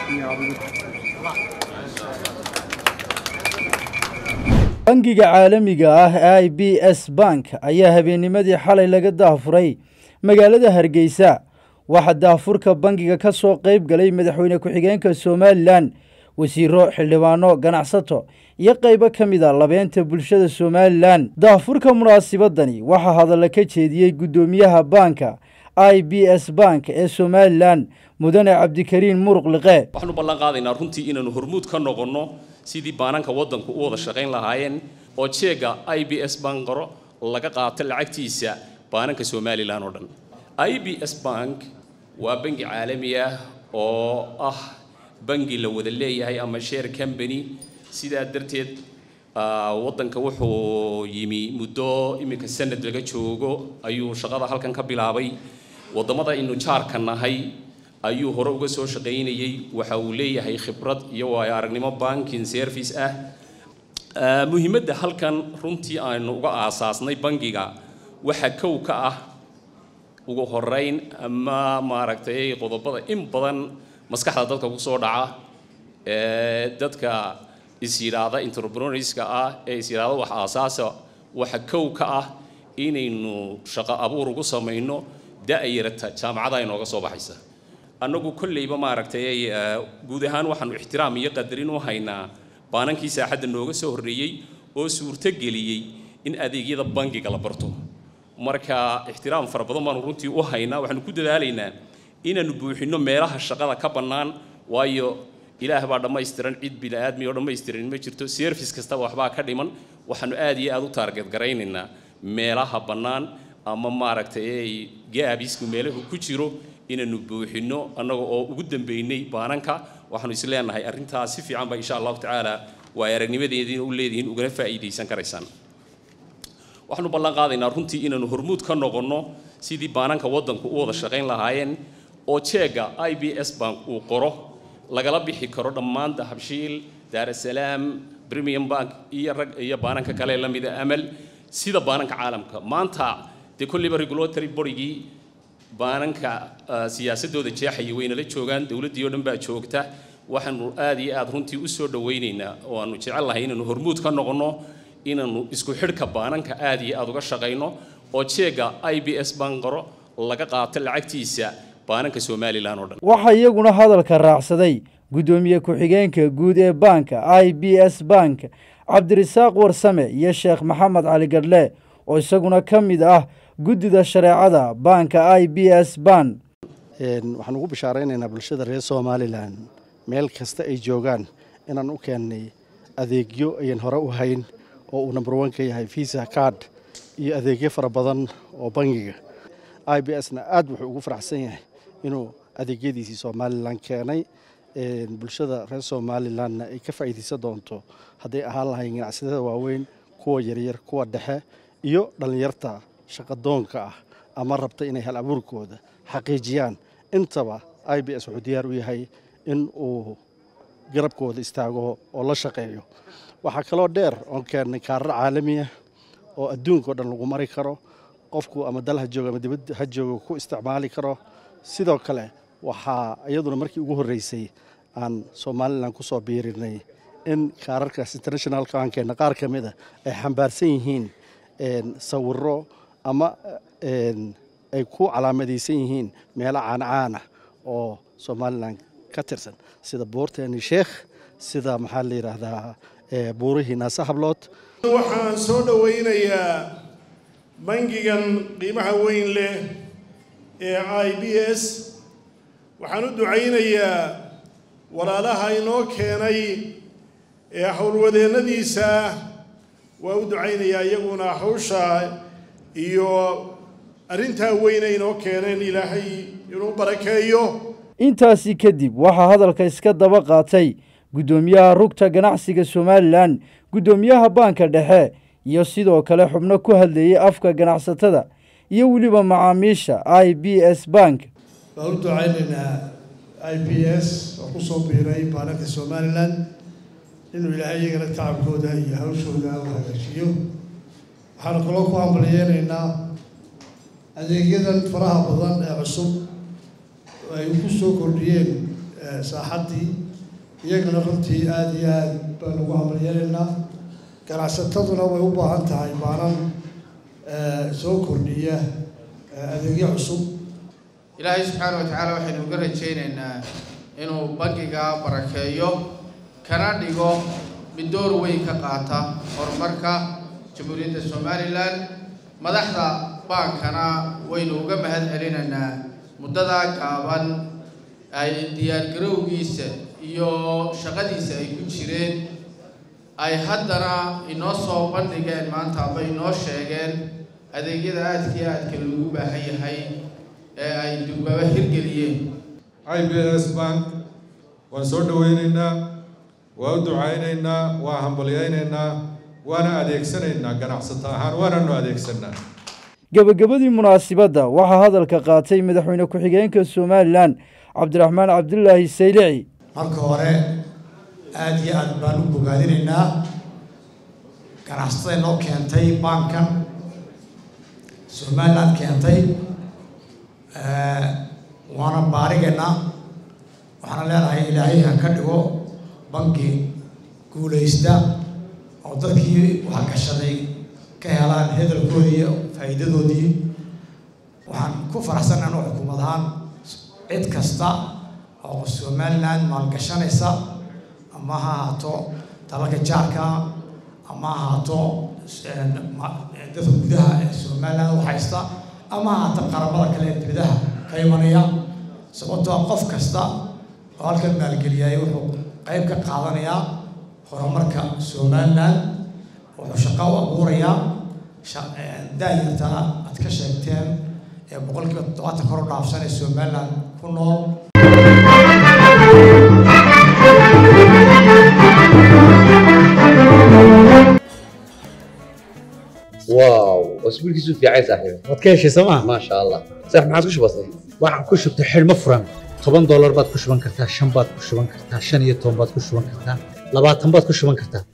bangiga caalamiga ah i b s bank ayaa habeennimadii xalay laga daafuray magaalada hargeysa waxaa daafurka bangiga ka soo qayb galay madaxweyne ku-xigeenka somalilan wasiiro xildhibaano ganacsato iyo qaybo ka mid a labeenta bulshada somalilan daafurka munaasibadani waxaa hadalla ka jeediyey guddoomiyaha baanka i b s bank ee somalilan mudane cabdikariin muruq liqe waxaanu ballan qaadaynaa runtii inaanu hormuud ka noqonno sidii baananka waddanku u wada shaqayn lahaayeen oo jeega i b s banqaro laga qaato lacagtiisa baananka somalilan oo dhan i b s bank waa bangi caalami ah oo ah bangi la wada leeyahay ama share company sidaa darteed waddanka wuxuu yimi muddo iminka sanad laga joogo ayuu shaqada halkan ka bilaabay waddamada aynu jaarka nahay ayuu hore uga soo shaqaynayey waxa uu leeyahay khibrad iyo waayo aragnimo banking service ah muhiimadda halkan runtii aynu uga aasaasnay bangiga waxaa kow ka ah ugu horeyn ama maaragtay qodobada in badan maskaxda dadka kusoo dhaca ee dadka is yidhaahda entrepreneurska ah ee is yidhaahda wax aasaasa waxa kow ka ah inaynu shaqo abuur ugu samayno da-yarata jaamacada inooga soo baxaysa annagu kolleyba maaragtay guud ahaan waxaanu ixtiraam iyo qadarin u haynaa baanankii saaxadda nooga soo horreeyey oo suurto geliyey in adeegyada bangiga la barto marka ixtiraam fara badan baanu runtii u haynaa waxaanu ku dadaalaynaa inaanu buuxinno meelaha shaqada ka bannaan waayo ilaah baa dhammaystiran cid bini-aadmi oo dhammaystiran ma jirto service kastaba waxbaa ka dhiman waxaanu aad iyo aad u taarget garaynaynaa meelaha bannaan ama maaragtay gaabisku meelahu ku jiro inaanu buuxinno annaga oo ugu dambeynay baananka waxaanu is leenahay arrintaas si fiican ba insha allahu tacaala waa aragnimadeediina u leedihiin ugana faa'iidaysan karaysaan waxaanu ballan qaadaynaa runtii inaanu hormuud ka noqonno sidii baananka waddanku u wada shaqayn lahaayeen oo jeega i b s bank uu qoro lagala bixi karo dhammaan dahabshiil daarasalaam premium bank iyo rag iyo baananka kale la mida amal sida baananka caalamka maanta dee kolliba regulatory borygii baananka siyaasadooda jeexaya waynala joogaan dowladdii oo dhan baa joogta waxaanu aad iyo aad runtii u soo dhawaynaynaa oo aanu jecel lahay inaanu hormuud ka noqonno inaanu isku xidhka baananka aad iyo aad uga shaqayno oo jeega i b s banqaro laga qaato lacagtiisa baananka somalilan oo dhan waxaa iyaguna hadalka raacsaday guddoomiye ku-xigeenka guud ee baanka i b s bank cabdirisaaq warsame iyo sheekh maxamed cali gadhle oo isaguna ka mid ah guddida shareecada baanka i b s ban waxaan ugu bishaaraynaynaa bulshada reer somalilan meel kasta ay joogaan inaan u keennay adeegyo ayan hore u hayn oo uu number one ka yahay visa card iyo adeegyo fara badan oo bangiga i b s na aad wuxuu ugu faraxsan yahay inuu adeegyadiisii somalilan keenay bulshada reer somalilanna ay ka faa'iidaysan doonto hadday ahaan lahayn ganacsatada waaweyn kuwa yaryar kuwa dhexe iyo dhallinyarta shaqadoonka ah ama rabta inay hal abuurkooda xaqiijiyaan intaba i b s wuxuu diyaar u yahay in uu garabkooda istaago oo la shaqeeyo waxaa kaloo dheer oon keennay kaarar caalamiya oo adduunka o dhan lagu mari karo qofku ama dal ha joogo ama dibad ha joogo ku isticmaali karo sidoo kale waxaa iyaduna markii ugu horreysay aan somalilan ku soo biirinay in kaararkaas internationalka aan keenna qaar ka mid a ay xambaarsan yihiin sawiro ama ay ku calaamadaysan yihiin meelo caancaana oo somalilan ka tirsan sida buurteeni sheekh sida maxaa la yidhaahdaa buurihii naase hablood waxaan soo dhowaynayaa bangigan qiimaha weyn leh ee i b s waxaan u ducaynayaa walaalaha inoo keenay ee howlwadeennadiisa waa u ducaynayaa iyaguna hawsha iyo arrintaa weyne inoo keeneen ilaahay inuu barakeeyo intaasi kadib waxaa hadalka iska daba qaatay guddoomiyaha rugta ganacsiga somalilan guddoomiyaha baanka dhexe iyo sidoo kale xubno ku hadlayay afka ganacsatada iyo weliba macaamiisha i b s bank waan u ducaynaynaa i b s oo ku soo biiray baananka somalilan inuu ilaahay iyagana tacabkooda iyo hawshooda u hagaajiyo waxaanu kaloo ku hambaliyeynaynaa adeegyadan faraha badan ee cusub ay ku soo kordhiyeen saaxaddii iyagana runtii aada iyo aad baan ugu hambalyeelaynaa ganacsataduna way u baahan tahay baanan soo kordhiya adeegyo cusub ilaahay subxaana wa tacaala waxaynu uga rajaynaynaa inuu bangiga barakeeyo kana dhigo mid door weyn ka qaata horumarka jamhuuriyadda somalilan madaxda baankana waynu uga mahad celinaynaa muddadaa gaaban ay diyaargarowgiisa iyo shaqadiisa ay ku jireen ay haddana inoo soo bandhigeen maanta aba inoo sheegeen adeegyada aadka iyo aadka loogu baahan yahay ee ay durbaba hirgeliyeen i b s bank waan soo dhaweynaynaa waa u ducaynaynaa waa hambalyaynaynaa waana adeegsanaynaa ganacsato ahaan waananu adeegsanaa gebagabadii munaasibadda waxaa hadalka qaatay madaxweyne ku-xigeenka somalilan cabdiraxmaan cabdulaahi saylici marka hore aada iyo aad baan u bogaadinaynaa ganacsatada inoo keentay baankan somaliland keentay waana baarigeennaa waxaana leenahay ilaahay ha ka dhigo banki guulaysta oo dadkii wax gashaday ka helaan hedalkoodii iyo faa'iidadoodii waxaan ku faraxsan anoo xukuumad ahaan cid kasta oo somaliland maalgashanaysa ama ha ahaato dalalka jaarka ama ha ahaato dadka gudaha ee somaliland u haysta ama ha ahaato qaramada kale ee dibadaha ka imanaya sababtoo qof kasta oo halkan maalgeliyay wuxuu qayb ka qaadanayaa horumarka somaliland wuxuu shaqo u abuurayaa daayartaa aad ka sheegteen ee boqolkiiba toddobaatan kor u dhaafsan ee somaliland ku nool واو اسبوع كيسو في عايز صاحبي waad ka heshay sooma ما شاء الله صح ما عادش بسيط waxaan ku shubtay xidhmo furan toban doolar baad ku shuban kartaa shan baad ku shuban kartaa shan iyo toban baad ku shuban kartaa labaatan baad ku shuban kartaa